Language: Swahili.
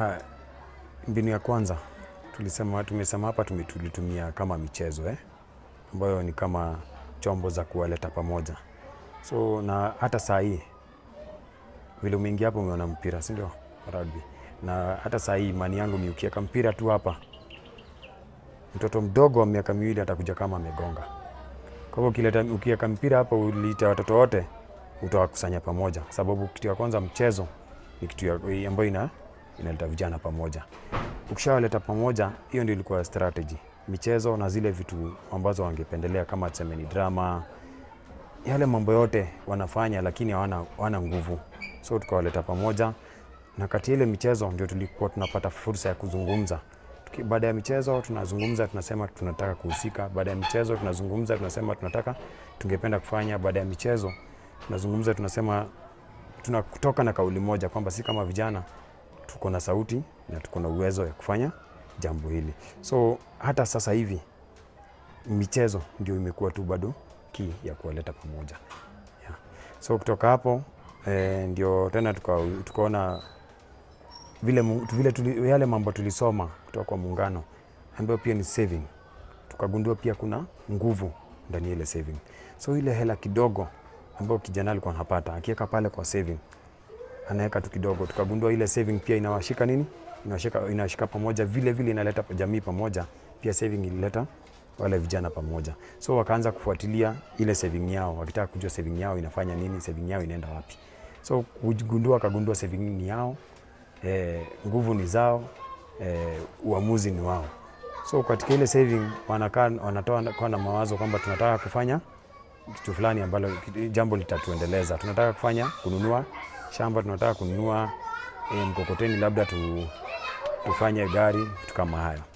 Ha, mbinu ya kwanza tulisema, tumesema hapa tume- tulitumia kama michezo eh, ambayo ni kama chombo za kuwaleta pamoja. So na hata saa hii vile umeingia hapo umeona mpira, si ndio? Rugby. Na hata saa hii imani yangu ni ukiweka mpira tu hapa, mtoto mdogo wa miaka miwili atakuja kama amegonga. Kwa hivyo ukileta ukiweka mpira hapa, uliita watoto wote, utawakusanya pamoja, kwa sababu kitu ya kwanza mchezo ni kitu ya- ambayo ina inaleta vijana pamoja. Ukishawaleta pamoja, hiyo ndio ilikuwa strategy, michezo na zile vitu ambazo wangependelea kama tuseme ni drama, yale mambo yote wanafanya, lakini hawana hawana nguvu, so tukawaleta pamoja, na kati ya ile michezo ndio tulikuwa tunapata fursa ya kuzungumza. Tuki- Baada ya michezo tunazungumza, tunasema tunataka kuhusika. Baada ya michezo tunazungumza, tunasema tunataka tungependa kufanya. Baada ya michezo tunazungumza, tunasema tunakutoka na kauli moja kwamba si kama vijana tuko na sauti na tuko na uwezo ya kufanya jambo hili. So hata sasa hivi michezo ndio imekuwa tu bado key ya kuwaleta pamoja yeah. So kutoka hapo eh, ndio tena tuka- tukaona vile, mu- vile tuli, yale mambo tulisoma kutoka kwa muungano ambayo pia ni saving, tukagundua pia kuna nguvu ndani ya ile saving. So ile hela kidogo ambayo kijana alikuwa anapata akiweka pale kwa saving anaweka tu kidogo, tukagundua ile saving pia inawashika nini, inawashika, inawashika pamoja, vile vile inaleta jamii pamoja. Pia saving ilileta wale vijana pamoja, so wakaanza kufuatilia ile saving yao, wakitaka kujua saving yao inafanya nini, saving yao inaenda wapi. So kugundua, akagundua saving ni yao, eh, nguvu ni zao, eh, uamuzi ni wao. So katika ile saving wanakaa wanatoa kwa na mawazo kwamba tunataka kufanya kitu fulani ambalo jambo litatuendeleza. Tunataka kufanya kununua shamba, tunataka kununua e, mkokoteni, labda tu, tufanye gari, vitu kama hayo.